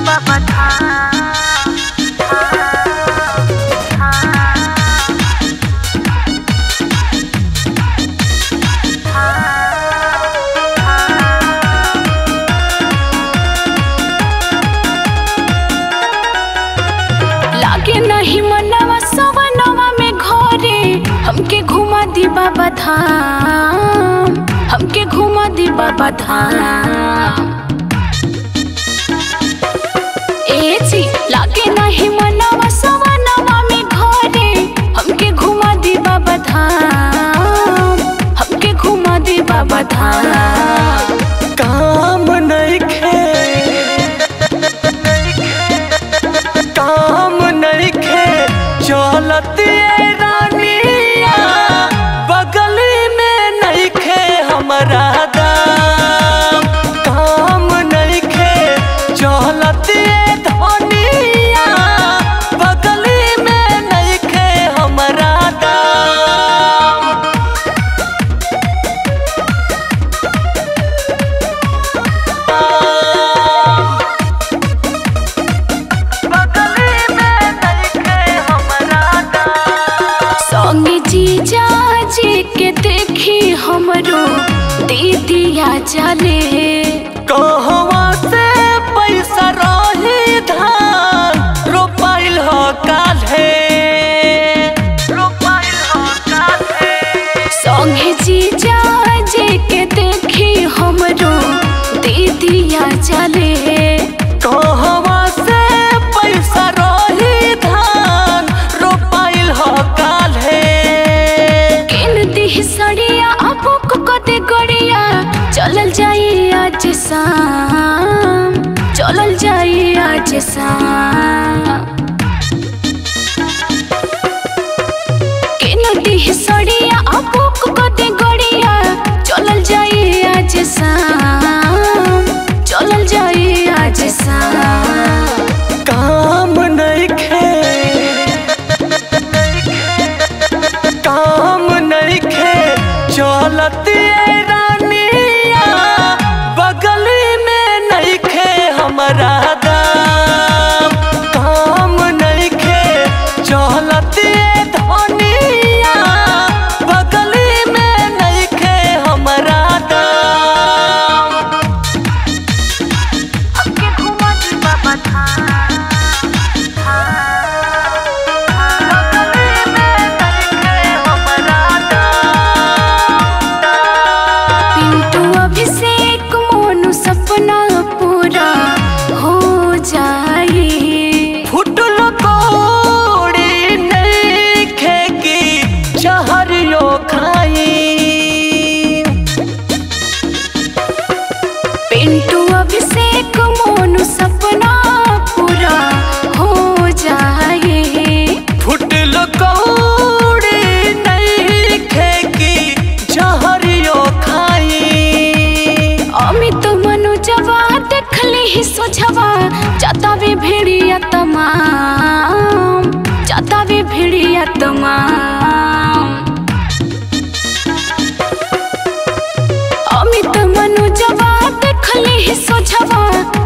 बाबा धाम लागे नहीं मनवा सवनवा में घरे हमके घुमा दी बाबा धाम हमके घुमा दी बाबा धाम ए जी लागे नहीं मनवा सवनवा में घरे हमके घुमा दी बाबा धाम हमके घुमा दी बाबा धाम काम नइखे काम नइखे चलत ये रानिया बगल में नइखे हमरा दाम काम नइखे चलत ये धनिया बगल में नइखे हमरा दाम बगल में नइखे हमरा दाम संगे जीजा जी के देखी हमरो दीदिया चले कहवा से पैसा रही धान रोपाइल हो काल्हे रोपाइल हो काल्हे संगे जीजा जी के देखी हमरो दीदिया चले कहवा से पैसा रही धान रोपाइल हो काल्हे किन दी सड़िया आपो को कते गड़िया चलल जाई आज शाम चलल जाई आज शाम किन दी सड़िया आपो को कते गड़िया चलल जाई आज शाम चलल जाई आज शाम काम नइखे काम नइखे चलत ये रानिया बगल में नइखे हमरा दाम काम नइखे चलत ये धनिया बगल में नइखे हमरा दाम हमके घुमा दी बाबा धाम पिंटू अभिषेक मोनू सपना पूरा हो जाए फुटल कोड़ी नइखे की चहरियो खाई पिंटू अभिषेक मोनू सपना पूरा हो जाए फुटल कोड़ी नइखे की चहरियो खाई अमित मनु जवा देखली ही सोझवा जातावे भेड़िया तमाम जातावे भेड़िया तमाम अमित मनु जवा देखली ही सोझवा